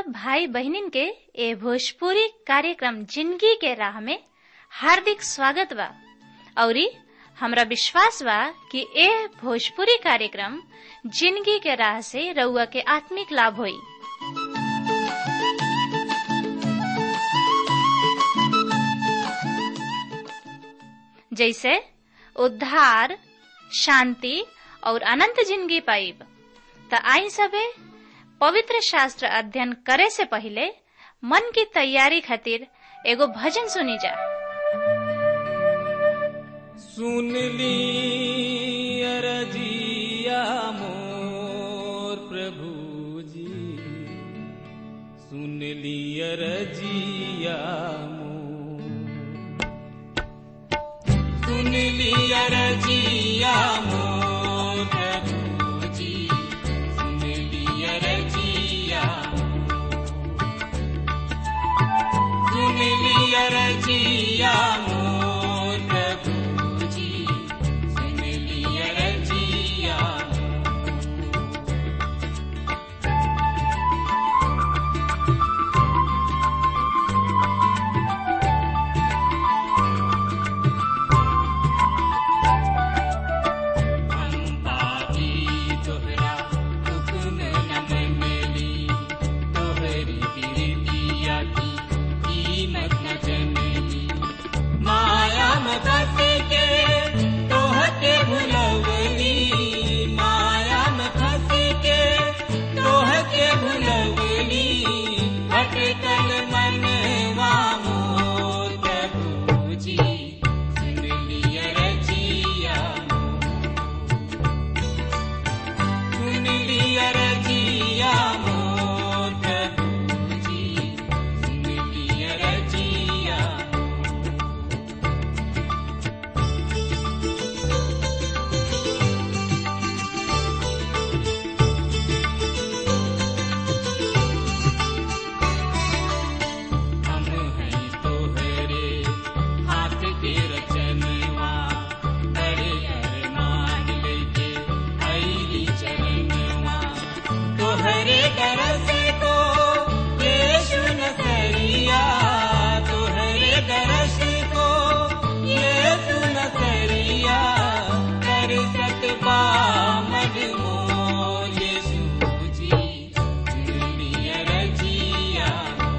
सब भाई बहनिन के ए भोजपुरी कार्यक्रम जिंदगी के राह में हार्दिक स्वागत बा औरी हमरा विश्वास बा कि ए भोजपुरी कार्यक्रम जिंदगी के राह से रउआ के आत्मिक लाभ होई जैसे उद्धार शांति और अनंत जिंदगी पाइब त आई सबे पवित्र शास्त्र अध्ययन करे से पहले मन की तैयारी खातिर एगो भजन सुनी जा सुन ली अरजिया मोर प्रभु जी सुन ली अरजिया मोर सुन ली अरजिया मोर प्रभु जी सुन ली अरजिया सुन ली अरजिया मोर प्रभु जी सुन ली अरजिया अम्बाजी तोहरा हुक्म न मनली तोहरी बिरतिया की कीमत न जनली माया में फंस के तोहके भुलवली माया में फंस के तोहके भुलवली भटकल मनवा मोर प्रभु जी सुन लिया रजिया सुन लिया रजिया मोर प्रभु जी सुन लिया रजिया हम हैं तोहरे हाथ के रचनवा बड़े अरमान लेके आईली चरणवा तोहरे दरस को यीशु नसरिया तोहरे दरस को यीशु नसरिया कर सकबा मद मोर यीशु जी दुनिया रजिया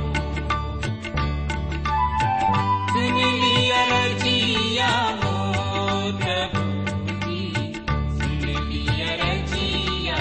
सुन लिया रजिया मोर प्रभु जी सुन लिया रजिया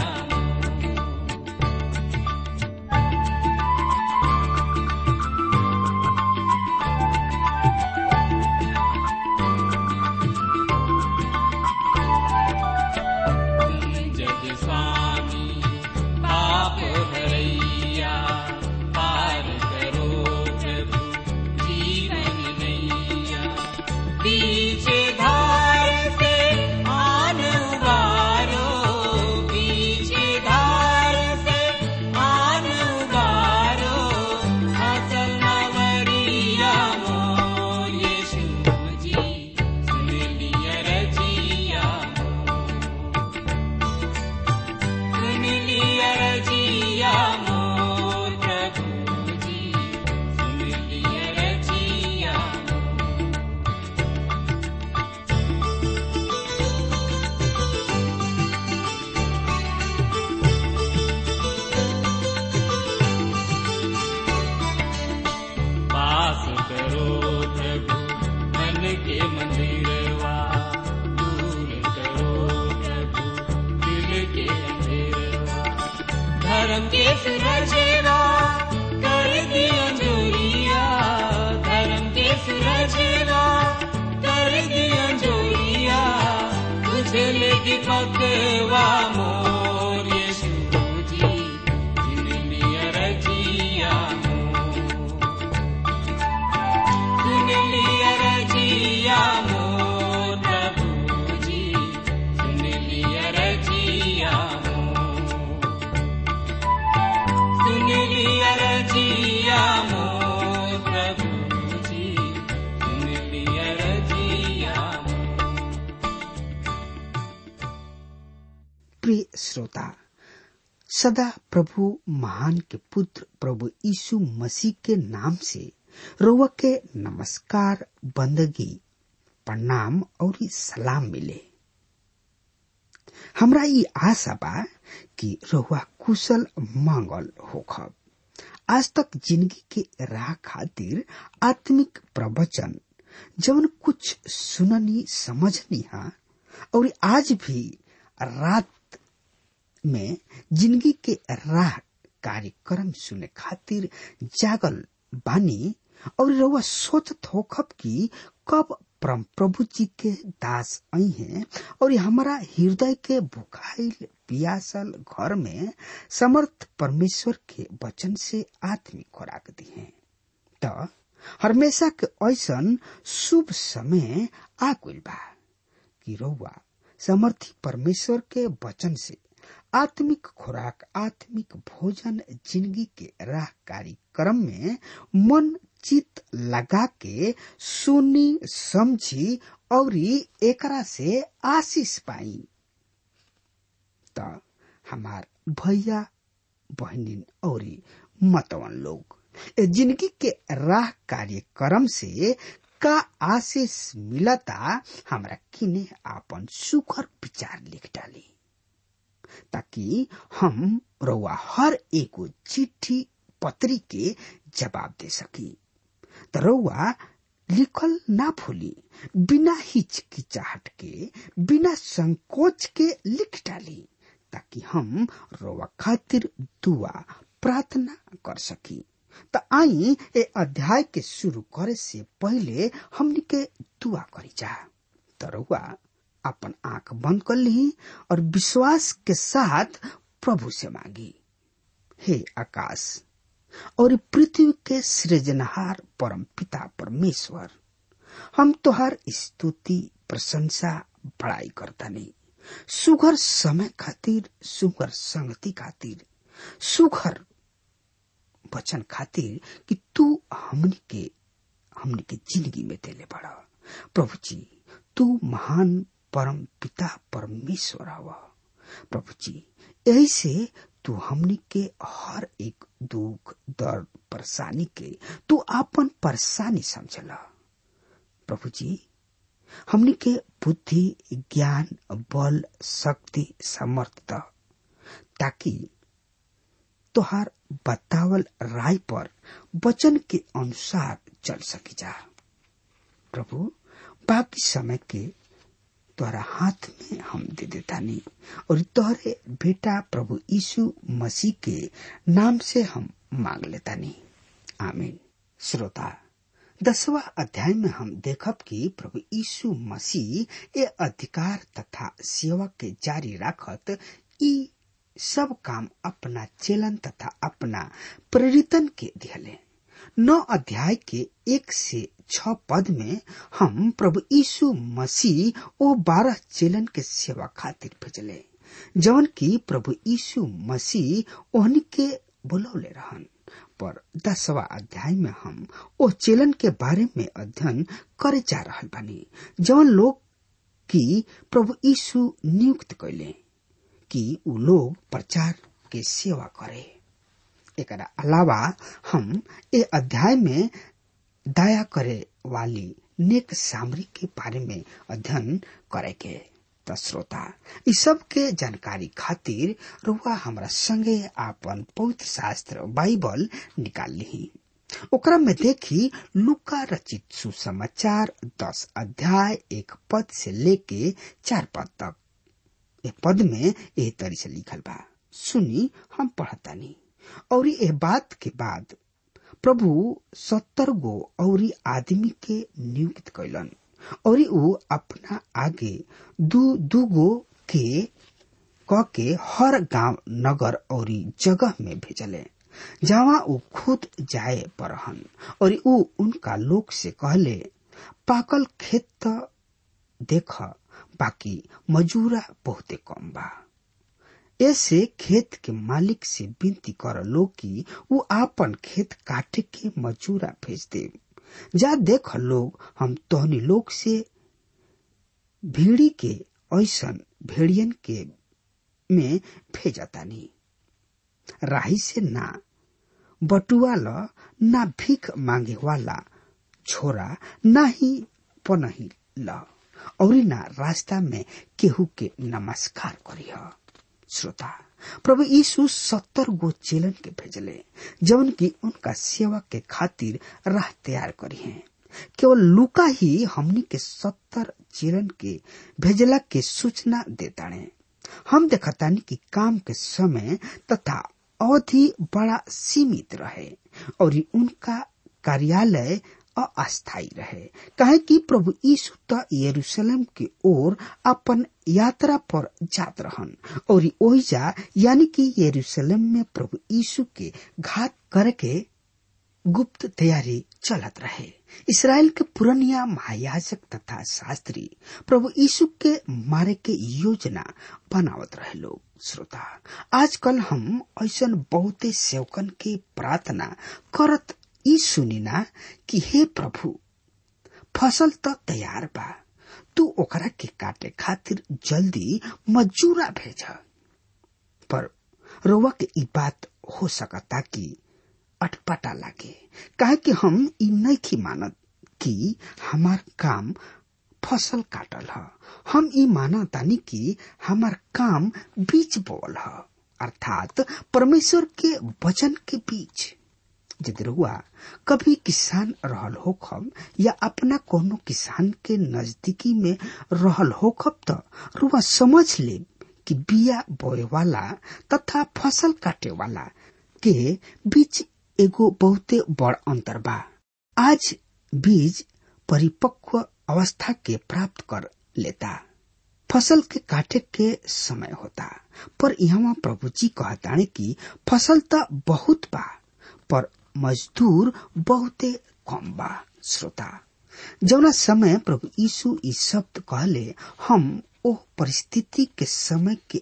जग स्वामी पाप हरैया पार करो प्रभु जीवन नैया पीछे धार से आन उबारो पीछे धार से आन उबारो असल नवरिया मोर यीशु जी सुन लिया रजिया सुन लिया रजिया मोर प्रभु जी सुन लिया रजिया पास करो प्रभु मन के मंदिरवा दूर करो प्रभु दिल के अंधेरवा धर्म के सूरजेवा कर दिया जोरिया धर्म के सूरजेवा कर दिया जोरिया तुझे लेके पकवा मोर यीशु जी जिन लिया रजिया मोर सुन लिया रजिया मोर प्रभु जी सुन लिया रजिया मोर सुन लिया रजिया मोर प्रभु जी सुन लिया रजिया मोर प्रिय श्रोता सदा प्रभु महान के पुत्र प्रभु यीशु मसीह के नाम से रोवा के नमस्कार बंदगी प्रणाम और सलाम मिले हमरा ई आशा बा कि रोवा कुशल मांगल होखब आज तक जिंदगी के राह खातिर आत्मिक प्रवचन जवन कुछ सुननी समझनी हा और आज भी रात में जिंदगी के राह कार्यक्रम सुने खातिर जागल बानी और रउआ सोचत होखब कि कब परम प्रभु जी के दास आई हैं और हमारा हृदय के भुखाइल पियासल घर में समर्थ परमेश्वर के वचन से आत्मिक खुराक दी है तो हमेशा के ऐसन शुभ समय आ गइल बा कि रउआ समर्थी परमेश्वर के वचन से आत्मिक खुराक आत्मिक भोजन जिंदगी के राह कार्यक्रम में मन चित लगा के सुनी समझी और एकरा से आशीष पाई त हमार भैया बहनिन और मतवन लोग ए जिंदगी के राह कार्यक्रम से का आशीष मिलता हमरा किने आपन सुखर विचार लिख डाली ताकि हम रउआ हर एगो चिट्ठी पत्री के जवाब दे सकी त रउआ लिखल ना भूली बिना हिचकिचाहट के बिना संकोच के लिख डाली ताकि हम रउआ खातिर दुआ प्रार्थना कर सकी त आई ए अध्याय के शुरू करे से पहले हमनी के दुआ करी जा त रउआ अपन आंख बंद कर ली और विश्वास के साथ प्रभु से मांगी हे आकाश और पृथ्वी के सृजनहार परम पिता परमेश्वर हम तोहार स्तुति प्रशंसा बड़ाई करता नहीं सुघर समय खातिर सुघर संगति खातिर सुघर वचन खातिर कि तू हमनी के हमनी के जिंदगी में देले बड़ा प्रभु जी तू महान परम पिता परमेश्वर हवा प्रभु जी यही से तू हमनी के हर एक दुख दर्द परेशानी के तू आपन परेशानी समझला प्रभु जी हमनी के बुद्धि ज्ञान बल शक्ति समर्थ ताकि तोहार बतावल राय पर वचन के अनुसार चल सकी जा प्रभु बाकी समय के तोहरा हाथ में हम दे देता नहीं और तोहरे बेटा प्रभु यीशु मसीह के नाम से हम मांग लेता नहीं आमीन श्रोता दसवा अध्याय में हम देखब कि प्रभु यीशु मसीह ये अधिकार तथा सेवा के जारी रखत ई सब काम अपना चेलन तथा अपना प्रेरितन के दिहले नौ अध्याय के एक से छ पद में हम प्रभु यीशु मसीह ओ बारह चेलन के सेवा खातिर भेजले जवन की प्रभु यीशु मसीह ओहनी के बुलौले रहन पर दसवा अध्याय में हम ओ चेलन के बारे में अध्ययन करे जा रहल बानी जवन लोग की प्रभु यीशु नियुक्त कैले कि उ लोग प्रचार के सेवा करे एकरा अलावा हम ए अध्याय में दया करे वाली नेक सामरी के बारे में अध्ययन करे के त श्रोता इ सब के जानकारी खातिर रुआ हमरा संगे आपन पवित्र शास्त्र बाइबल निकाल ली ओकरा में देखी लुका रचित सुसमाचार दस अध्याय एक पद से लेके चार पद तक ए पद में एह तरी से लिखल बा सुनी हम पढ़तानी और ए बात के बाद प्रभु सत्तर गो औरी आदमी के नियुक्त कैलन और ऊ अपना आगे दू दू गो के क के हर गांव नगर और जगह में भेजले जहाँ ऊ खुद जाए परहन और ऊ उनका लोग से कहले पाकल खेत त देख बाकी मजूरा बहुते कम बा ऐसे खेत के मालिक से विनती कर लो कि वो आपन खेत काटे के मजूरा भेज दे जा देख लोग हम तोहनी लोग से भीड़ी के ऐसन भेड़ियन के में भेजतानी राही से ना बटुआ ल ना भीख मांगे वाला छोरा ना ही पनही ल और ना रास्ता में केहू के नमस्कार करिह श्रोता प्रभु यीशु सत्तर गो चेलन के भेजले जवन की उनका सेवा के खातिर राह तैयार करी है केवल लुका ही हमनी के सत्तर चेलन के भेजला के सूचना देताणे हम देखतानी कि काम के समय तथा अवधि बड़ा सीमित रहे और उनका कार्यालय अस्थायी रहे कहे कि प्रभु यीशु त यरूशलेम के ओर अपन यात्रा पर जात रहन और ओहिजा यानी कि यरूशलेम में प्रभु यीशु के घात करके गुप्त तैयारी चलत रहे इसराइल के पुरनिया महायाजक तथा शास्त्री प्रभु यीशु के मारे के योजना बनावत रहे लोग श्रोता आजकल हम ऐसा बहुते सेवकन के प्रार्थना करत ई सुनिना कि हे प्रभु फसल त तैयार बा तू ओकरा के काटे खातिर जल्दी मजूरा भेज पर रोवा के ई बात हो सकता कि अटपटा लागे काहे कि हम ई नहीं मानत कि हमार काम फसल काटल ह हम ई मानतानी कि हमार काम बीज बोल ह अर्थात परमेश्वर के वचन के बीच यदि रुआ कभी किसान रहल होखब या अपना कोनो किसान के नजदीकी में रहल होखब त रुआ समझ ले कि बिया बोए वाला तथा फसल काटे वाला के बीच एगो बहुते बड़ अंतर बा आज बीज परिपक्व अवस्था के प्राप्त कर लेता फसल के काटे के समय होता पर यहाँ प्रभु जी कहताने कि फसल त बहुत बा पर मजदूर बहुते कम बा श्रोता जौना समय प्रभु यीशु ई शब्द कहले हम ओ परिस्थिति के समय के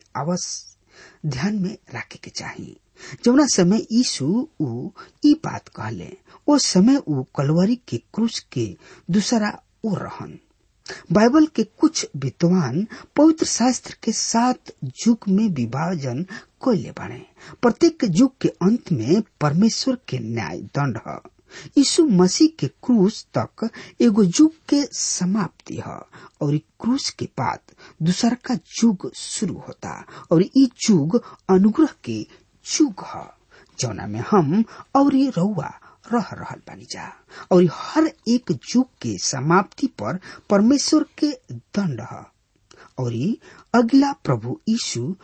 अवश्य ध्यान में रखे के चाहिए जौना समय यीशु ऊ ई बात कहले ओ समय ऊ कलवरी के क्रूस के दूसरा ओर रहन बाइबल के कुछ विद्वान पवित्र शास्त्र के सात युग में विभाजन कोयले बने प्रत्येक युग के अंत में परमेश्वर के न्याय दंड है यीशु मसीह के क्रूस तक एगो युग के समाप्ति है और क्रूस के बाद दूसरा का युग शुरू होता और ई युग अनुग्रह के युग है जौना में हम और रउआ रह रहल बानी जा और हर एक युग के समाप्ति पर परमेश्वर के दंड है और अगला प्रभु यीशु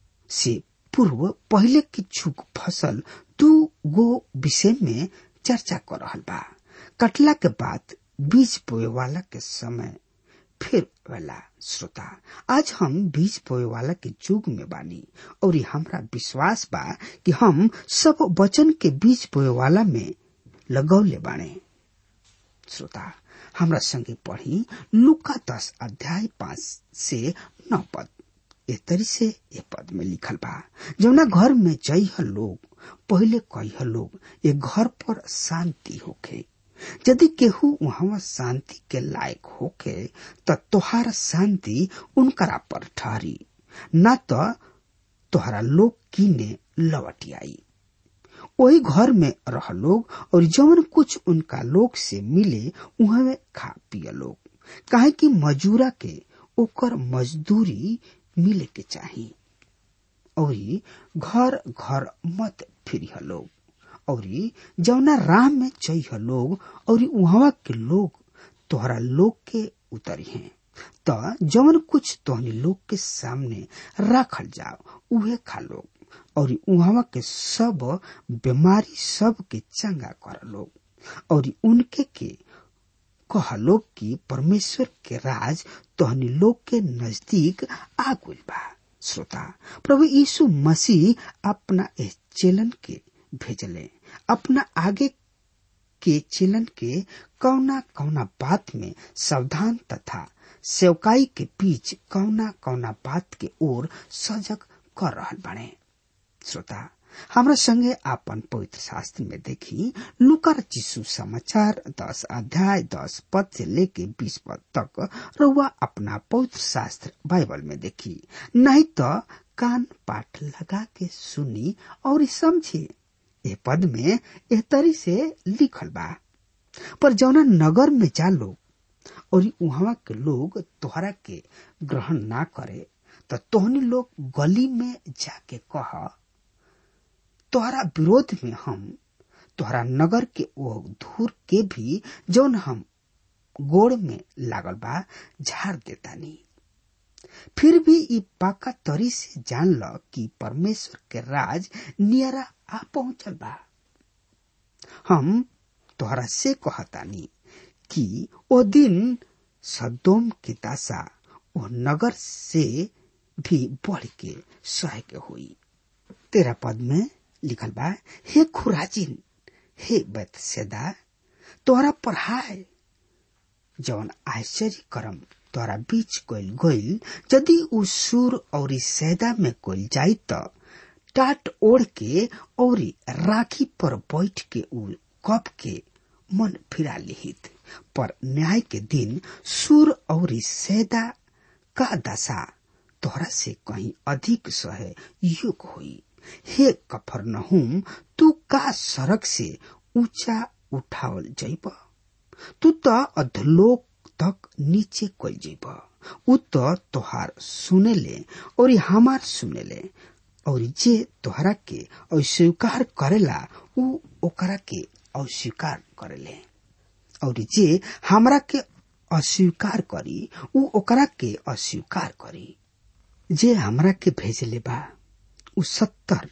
से पूर्व पहले के युग फसल दू गो विषय में चर्चा कर रहल बा कटला के बाद बीज बोए वाला के समय फिर वाला श्रोता आज हम बीज बोए वाला के युग में बानी और हमरा विश्वास बा कि हम सब वचन के बीज बोए वाला में लगौले बाणे श्रोता हमरा संगे पढ़ी लुका दस अध्याय पांच से नौ पद ए तरी से ए पद में लिखल बा जौना घर में जइह लोग पहले कहिह लोग ए घर पर शांति होखे यदि केहू वहां शांति के लायक होखे त तोहार शांति उनकरा पर ठहरी न तो तोहरा लोग कीने लौट आई वही घर में रह लोग और जवन कुछ उनका लोग से मिले उहवे खा पिय लोग काहे कि मजूरा के ओकर मजदूरी मिले के चाहिए और घर घर मत फिरिह लोग और जौना राह में चइह लोग और उहवा के लोग तोहरा लोग के उतरी हैं त जवन कुछ तोहनी लोग के सामने रखल जाओ उहे खा लोग और उहवा के सब बीमारी सब के चंगा कर लोग और उनके के कह लोग कि परमेश्वर के राज तोहनी लोग के नजदीक आ गइल बा श्रोता प्रभु यीशु मसीह अपना इस चेलन के भेजले अपना आगे के चेलन के कौना कौना बात में सावधान तथा सेवकाई के बीच कौना कौना बात के ओर सजग कर रहल बने श्रोता हमरा संगे आपन पवित्र शास्त्र में देखी लुकर चिशु समाचार दस अध्याय दस पद से लेके बीस पद तक रउआ अपना पवित्र शास्त्र बाइबल में देखी नहीं तो कान पाठ लगा के सुनी और समझी ए पद में एह तरी से लिखल बा पर जौना नगर में जा लोग और वहां के लोग तोहरा के ग्रहण ना करे तो तोहनी लोग गली में जाके कह तोहरा विरोध में हम तोहरा नगर के वो धूर के भी जौन हम गोड़ में लागल बा झाड़ देतानी फिर भी ई पाका तरी से जान ल कि परमेश्वर के राज नियरा आ पहुंचल बा हम तोहरा से कहतानी कि ओ दिन सदोम के दासा ओ नगर से भी बढ़ के सह के हुई तेरा पद में लिखल बा हे खुराजिन हे बैतसेदा तोहरा पढ़ाए जौन आश्चर्य करम तोहरा बीच कोइल गोइल यदि उ सुर और सैदा में कोइल जाई त टाट ओढ़ के और राखी पर बैठ के उ कप के मन फिरा लिहित पर न्याय के दिन सुर और सैदा का दशा तोहरा से कहीं अधिक सहे युग हुई हे कफर नहुम तू का सड़क से ऊंचा उठावल जैब तू त अधलोक तक नीचे कल जैब उ त तोहार सुनेले और हमार सुनेले और जे तोहरा के अस्वीकार करेला उ ओकरा के अस्वीकार करेले और जे हमरा के अस्वीकार करी उ ओकरा के अस्वीकार करी जे हमरा के भेजले बा उ सत्तर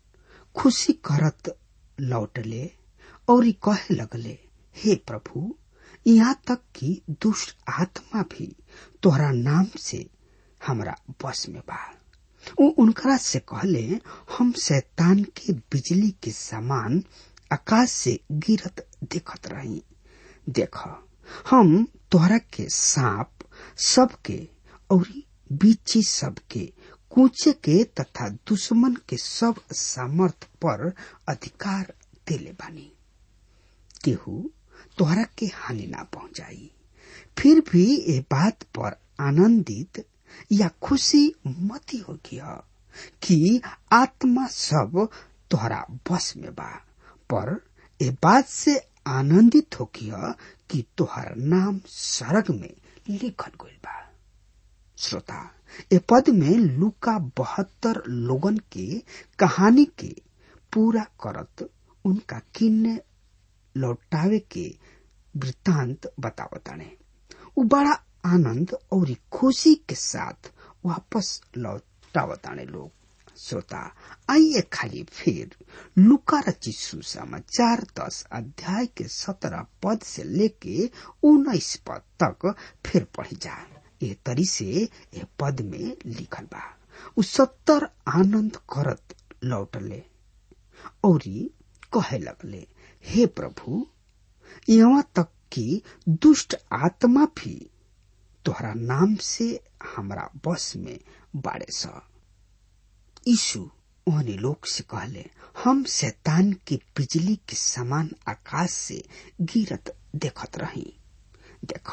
खुशी करत लौटले और कहे लगले हे प्रभु यहाँ तक कि दुष्ट आत्मा भी तोहरा नाम से हमरा बस में बा उ उनकरा से कहले हम शैतान के बिजली के समान आकाश से गिरत देखत रही देख हम तोहरा के सांप सबके और बीची सबके कूचे के तथा दुश्मन के सब सामर्थ पर अधिकार देले बानी केहू तोहरा के हानि ना पहुंचाई फिर भी ये बात पर आनंदित या खुशी मती हो गया कि आत्मा सब तोहरा बस में बा पर ए बात से आनंदित हो गया कि तोहर नाम सरग में लिखल गइल बा श्रोता ए पद में लुका बहत्तर लोगन के कहानी के पूरा करत उनका किन्ने लौटावे के वृत्तांत बतावताने उ बड़ा आनंद और खुशी के साथ वापस लौटावताने लोग श्रोता आइए खाली फिर लुका रचित सुसमाचार दस अध्याय के सत्रह पद से लेके उन्नीस पद तक फिर पढ़ जा ए तरी से ए पद में लिखल बा उ सत्तर आनंद करत लौटले और कहे लगले हे प्रभु यहाँ तक कि दुष्ट आत्मा भी तोहरा नाम से हमरा बस में बाड़े स यीशु ओहने लोग से कहले हम शैतान के बिजली के समान आकाश से गिरत देखत रही देख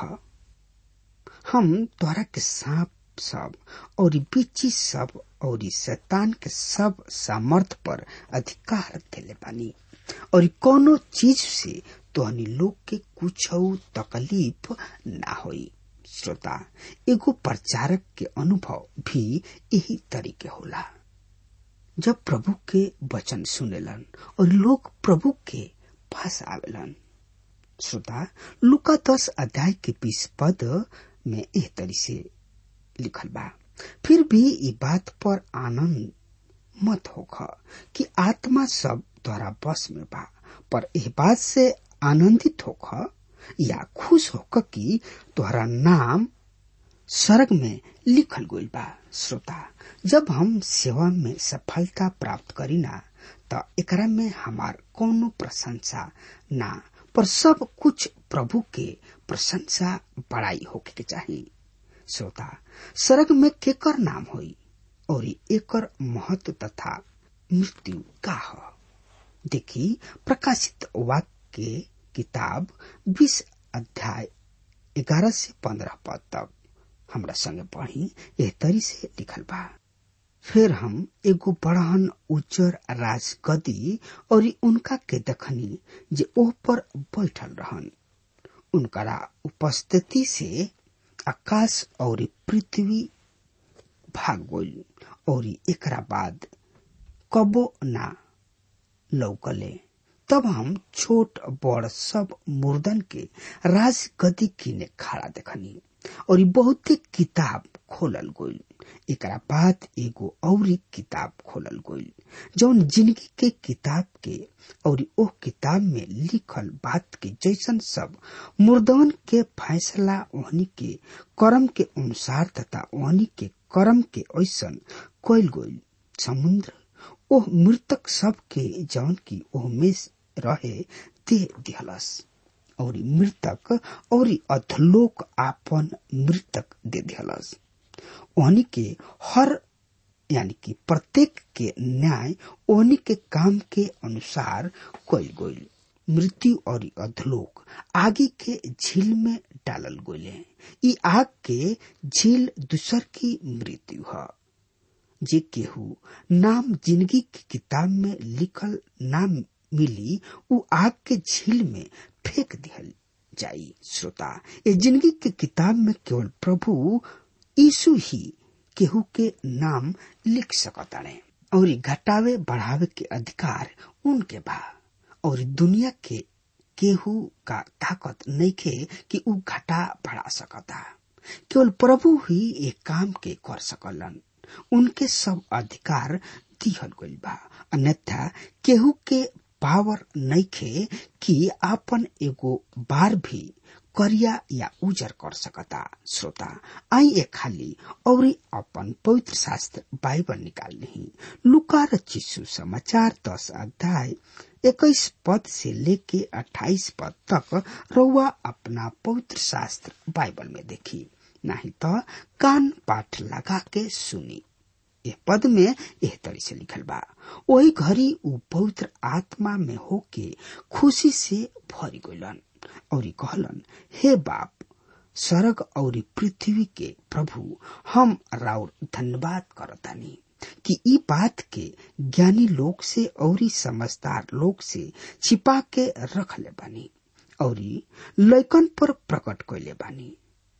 हम तोहरा के सांप सब और बिची सब और शैतान के सब सामर्थ पर अधिकार देले बानी और कोनो चीज से तोहनी लोग के कुछ तकलीफ ना होई श्रोता एगो प्रचारक के अनुभव भी यही तरीके होला जब प्रभु के वचन सुनेलन और लोग प्रभु के पास आवेलन श्रोता लुका दस अध्याय के बीस पद में एह तरी से लिखल बा फिर भी ये बात पर आनंद मत होख कि आत्मा सब द्वारा बस में बा पर एह बात से आनंदित होख या खुश होक कि तोहरा नाम स्वर्ग में लिखल गइल बा श्रोता जब हम सेवा में सफलता प्राप्त करीना त एकरा में हमार कोनो प्रशंसा ना पर सब कुछ प्रभु के प्रशंसा बड़ाई होके के चाहिए श्रोता स्वर्ग में केकर नाम होई और एकर महत्व तथा मृत्यु का ह देखी प्रकाशित वाक्य किताब बीस अध्याय ग्यारह से पंद्रह पद तक हमरा संगे पढ़ी एह तरी से लिखल बा फिर हम एगो बड़हन उज्जर राजगदी और उनका के दखनी जे ओह पर बैठल रहन उनकरा उपस्थिति से आकाश और पृथ्वी भाग गइल और एकरा बाद कबो ना लौकले तब हम छोट बड़ सब मुर्दन के राजगदी किने खड़ा देखनी और बहुते किताब खोलल गइल एकरा बाद एगो औरी किताब खोलल गइल जौन जिंदगी के किताब के और ओह किताब में लिखल बात के जैसन सब मुर्दवन के फैसला ओहनी के कर्म के अनुसार तथा ओहनी के कर्म के ऐसन कइल गइल समुद्र ओह मृतक सब के जौन की ओह में रहे दे दिहलस और मृतक और अधलोक आपन मृतक दे दिहलस ओहनी के हर यानी कि प्रत्येक के न्याय ओहनी के काम के अनुसार कइल गइल मृत्यु और अधलोक आगे के झील में डालल गइले ई आग के झील दूसर की मृत्यु है जे केहू नाम जिंदगी की किताब में लिखल नाम मिली उ आग के झील में फेंक दिहल जाई श्रोता ये जिंदगी के किताब में केवल प्रभु यीशु ही केहू के नाम लिख सकताड़े और घटावे बढ़ावे के अधिकार उनके बा और दुनिया के केहू का ताकत नहीं खे कि उ घटा बढ़ा सकता केवल प्रभु ही एक काम के कर सकलन उनके सब अधिकार दिहल गइल बा अन्यथा केहू के पावर नइखे कि आपन एगो बार भी करिया या उजर कर सकता श्रोता आई ए खाली और अपन पवित्र शास्त्र बाइबल निकाल ली लुका चिस्सु समाचार दस अध्याय इक्कीस पद से लेके अट्ठाईस पद तक रउआ अपना पवित्र शास्त्र बाइबल में देखी नहीं तो कान पाठ लगा के सुनी यह पद में यह तरह से लिखल बा वही घड़ी उ पवित्र आत्मा में होके खुशी से भरी गइलन और कहलन हे बाप स्वर्ग और पृथ्वी के प्रभु हम राउर धन्यवाद करतानी कि ई बात के ज्ञानी लोग से और समझदार लोग से छिपा के रख ले बानी और लैकन पर प्रकट कैले बानी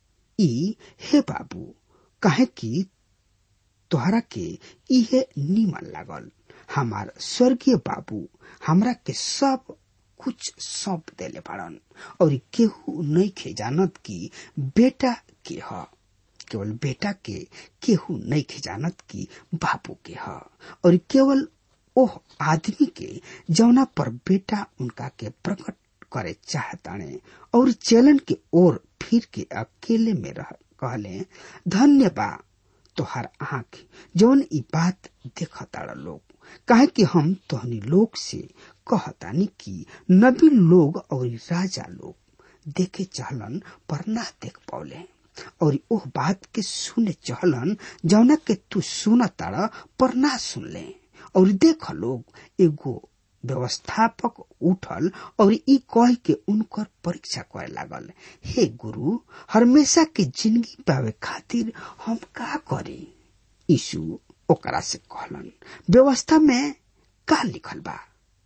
ई हे बाबू काहे कि तोहरा के इहे नीमन लागल हमार स्वर्गीय बाबू हमरा के सब कुछ सौंप देले बाड़न और केहू नहीं खे जानत कि बेटा के ह केवल बेटा के केहू नहीं खे जानत कि बाबू के ह और केवल ओह आदमी के जौना पर बेटा उनका के प्रकट करे चाहताने और चलन के ओर फिर के अकेले में रह कहले धन्य बा तोहार आंख जौन ई बात देखताड़ लोग काहे कि हम तोहनी लोग से कहतानी कि नबी लोग और राजा लोग देखे चहलन पर ना देख पौले और ओह बात के सुने चहलन जौना के तू सुन ताड़ पर ना सुन ले और देख लोग एगो व्यवस्थापक उठल और ई कह के उनकर परीक्षा करे लागल हे गुरु हमेशा के जिंदगी पावे खातिर हम का करी यीशु ओकरा से कहलन व्यवस्था में का लिखल बा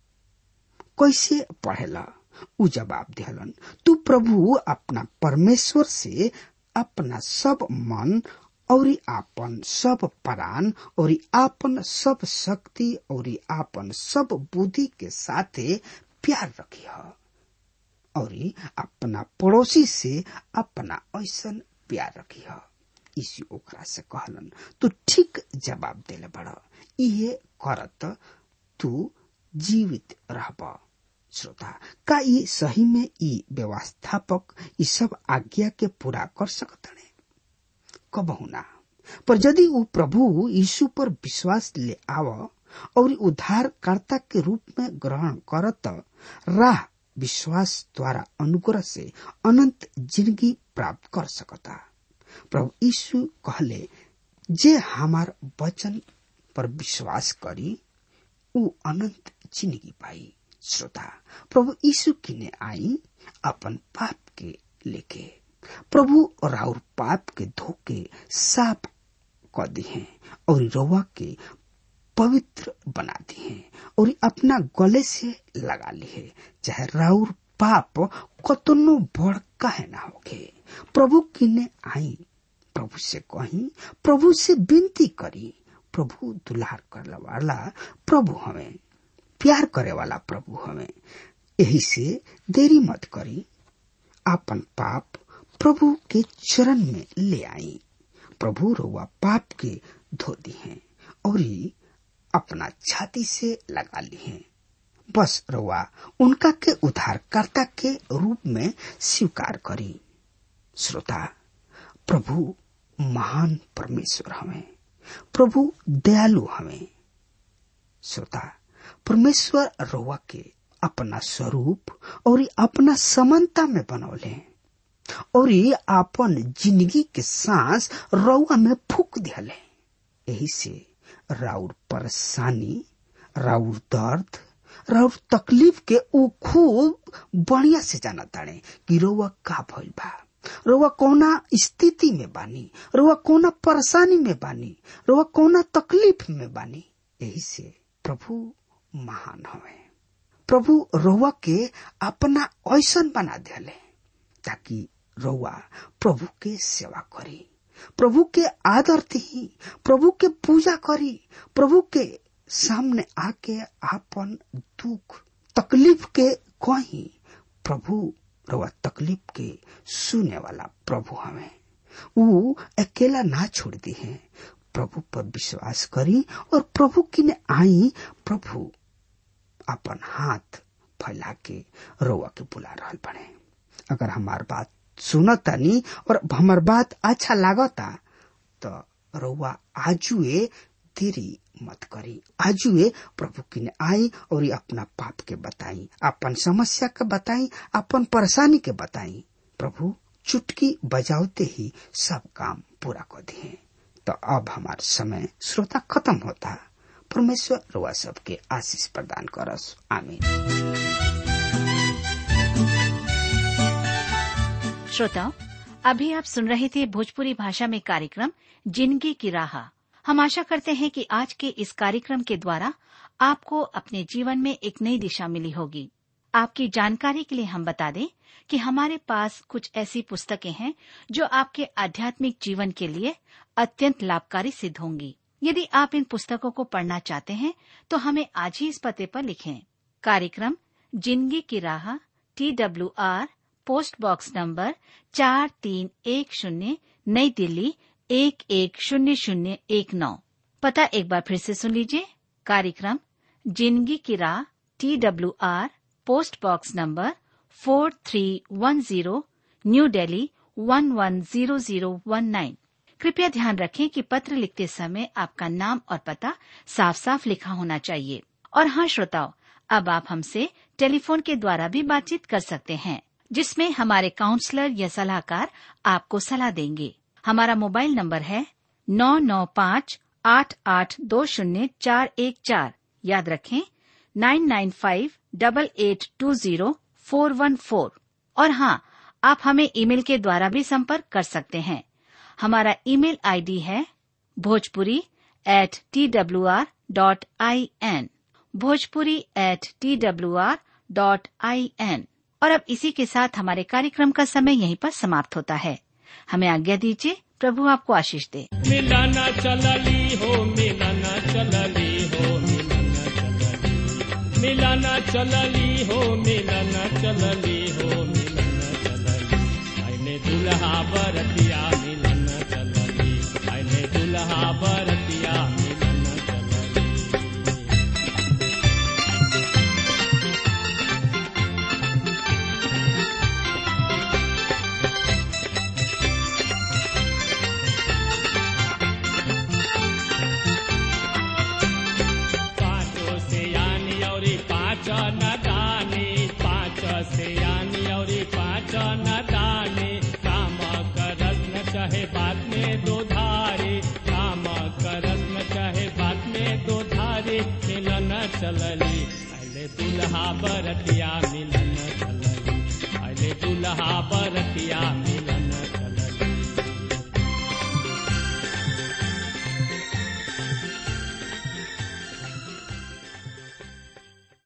कैसे पढ़ेला उ जवाब दिहलन तू प्रभु अपना परमेश्वर से अपना सब मन और आपन सब प्राण और आपन सब शक्ति और आपन सब बुद्धि के साथे प्यार रखी और अपना पड़ोसी से अपना ऐसन प्यार रखी यीशु ओकरा से कहलन तू ठीक जवाब देले बड़ इहे करत तू जीवित रहब श्रोता का ई सही में ई व्यवस्थापक ई सब आज्ञा के पूरा कर सकतने कबहू ना पर यदि वो प्रभु यीशु पर विश्वास ले आव और उद्धारकर्ता के रूप में ग्रहण करत राह विश्वास द्वारा अनुग्रह से अनंत जिंदगी प्राप्त कर सकता प्रभु यीशु कहले जे हमार वचन पर विश्वास करी उ अनंत जिंदगी पाई श्रोता प्रभु यीशु किने आई अपन पाप के लेके प्रभु राउर पाप के धोके साफ क दी हैं और रउआ के पवित्र बना दी हैं और अपना गले से लगा ली है चाहे राउर पाप कतनो बड़ काहे ना होगे प्रभु किने आई प्रभु से कही प्रभु से विनती करी प्रभु दुलार करे वाला प्रभु हमें प्यार करे वाला प्रभु हमें यही से देरी मत करी आपन पाप प्रभु के चरण में ले आई प्रभु रोवा पाप के धो दी हैं और अपना छाती से लगा ली हैं बस रोवा उनका के उद्धारकर्ता के रूप में स्वीकार करी श्रोता प्रभु महान परमेश्वर हमें प्रभु दयालु हमें श्रोता परमेश्वर रोवा के अपना स्वरूप और अपना समानता में बनौले और अपन जिंदगी के सांस रउआ में फूक दियाले यही से राउर परेशानी राउर दर्द राउर तकलीफ के ऊ खूब बढ़िया से जाना ताड़े कि रउआ का भइल बा रउआ कौना स्थिति में बानी रउआ कौना परेशानी में बानी रउआ कौना तकलीफ में बानी यही से प्रभु महान हवे प्रभु रउआ के अपना ऐसन बना दिले ताकि रउआ प्रभु के सेवा करी प्रभु के आदर दी प्रभु के पूजा करी प्रभु के सामने आके आपन दुख तकलीफ के कही प्रभु रउआ तकलीफ के सुने वाला प्रभु हमें वो अकेला ना छोड़ दी है प्रभु पर विश्वास करी और प्रभु की ने आई प्रभु अपन हाथ फैला के रउआ के बुला रहा बने अगर हमार बात सुनतानी और हमार बात अच्छा लागता तो रउआ आजुए देरी मत करी आजुए प्रभु की ने आई और अपना पाप के बताई अपन समस्या के बताई अपन परेशानी के बताई प्रभु चुटकी बजाते ही सब काम पूरा कर दिए तो अब हमार समय श्रोता खत्म होता परमेश्वर रुआ सबके आशीष प्रदान करस आमीन श्रोताओं अभी आप सुन रहे थे भोजपुरी भाषा में कार्यक्रम जिंदगी की राह हम आशा करते हैं कि आज के इस कार्यक्रम के द्वारा आपको अपने जीवन में एक नई दिशा मिली होगी आपकी जानकारी के लिए हम बता दें कि हमारे पास कुछ ऐसी पुस्तकें हैं जो आपके आध्यात्मिक जीवन के लिए अत्यंत लाभकारी सिद्ध होंगी यदि आप इन पुस्तकों को पढ़ना चाहते हैं तो हमें आज ही इस पते पर लिखें कार्यक्रम जिंदगी की राह T W R post box number चार तीन एक शून्य नई दिल्ली एक एक शून्य शून्य एक नौ पता एक बार फिर से सुन लीजिए कार्यक्रम जिंदगी की राह T W R post box number four three one zero new Delhi one one zero zero one nine कृपया ध्यान रखें कि पत्र लिखते समय आपका नाम और पता साफ साफ लिखा होना चाहिए और हाँ श्रोताओं अब आप हमसे टेलीफोन के द्वारा भी बातचीत कर सकते हैं जिसमें हमारे काउंसलर या सलाहकार आपको सलाह देंगे हमारा मोबाइल नंबर है नौ नौ पाँच आठ आठ दो शून्य चार एक चार याद रखें nine nine five double eight two zero four one four और हाँ आप हमें ईमेल के द्वारा भी संपर्क कर सकते हैं हमारा ईमेल आईडी है Bhojpuri at T W R dot I N Bhojpuri at T W R dot I N और अब इसी के साथ हमारे कार्यक्रम का समय यहीं पर समाप्त होता है हमें आज्ञा दीजिए प्रभु आपको आशीष दे मिलना चलली हो मिलना चलली हो मिलना चलली हो मिलना चलली हो मिलना चलली आइने दुल्हा बरतिया मिलना चलली आइने दुल्हा बरतिया मिलना चलली पाँचों से यानी और पाँच न दानी पाँच से यानी और पाँच न दानी काम करस न चाहे बात में दो धारी काम करस न चाहे बात में दो धारी मिलन चलली पहले दुल्हा बरतिया मिलन चलली पहले दुल्हा बरतिया